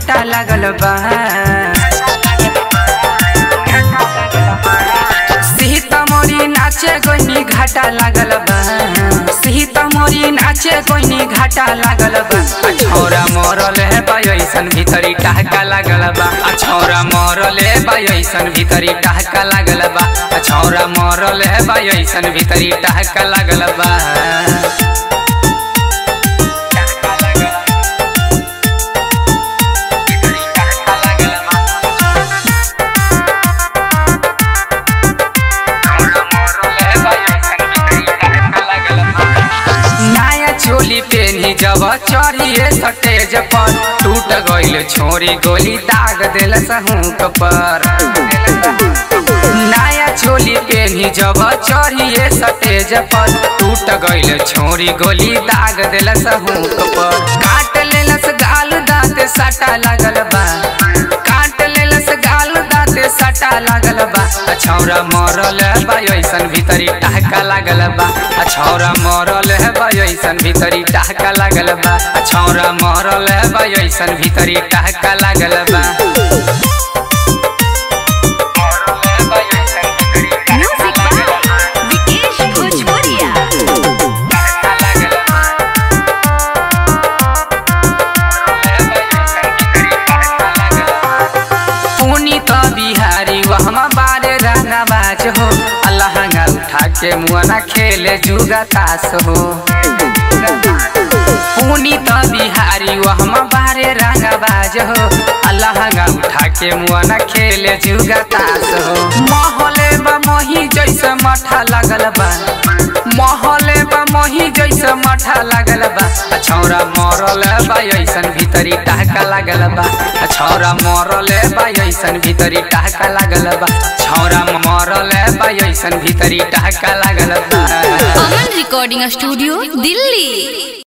घाटा लागल बा सीतामढ़ी नाचे गोइनी घाटा लागल बा सीतामढ़ी नाचे गोइनी घाटा लागल बा आ छौरा मरल है बा ऐसन भीतरी टहका लागल बा आ छौरा मरल है बा ऐसन भीतरी टहका लागल बा आ छौरा मरल है बा ऐसन भीतरी टहका लागल बा नया चोली पेनी जब चढ़िए स्टेज पर टूट गइल छोरी गोली दाग दिल सहूक पर नया चोली पेनी जब चढ़िए स्टेज पर टूट गइल छोरी गोली दाग दिल सहूक पर काट लेलस गाल दांत सटा लागल बा काट लेलस गाल दांत सटा लागल बा आ छौरा मरल बा ऐसन भीतरी टहका लागल बा आ छौरा मरल है बा ऐसन भीतरी टहका लागल बा आ छौरा मरल है बा ऐसन भीतरी टहका लागल बा म्यूजिक बाय विकेश भोजपुरिया पुनी तो बिहारी वहमा बारे रहना बाज हो अल्लाहंगा उठा के मुआना खेले जुगा तास हो पुनी तो बिहारी वहमा बारे रहना बाज हो अल्लाहंगा उठा के मुआना खेले जुगा तास हो महले बा मोही जैसे मठा लगल बा महले बा मोही जैसे मठा लागल बा आ छौरा मरल बा ऐसन भीतरी टहका लागल बा आ छौरा मरल बा ऐसन भीतरी टहका लागल बा छौरा मरल बा ऐसन भीतरी टहका लागल बा अमन रिकॉर्डिंग स्टूडियो दिल्ली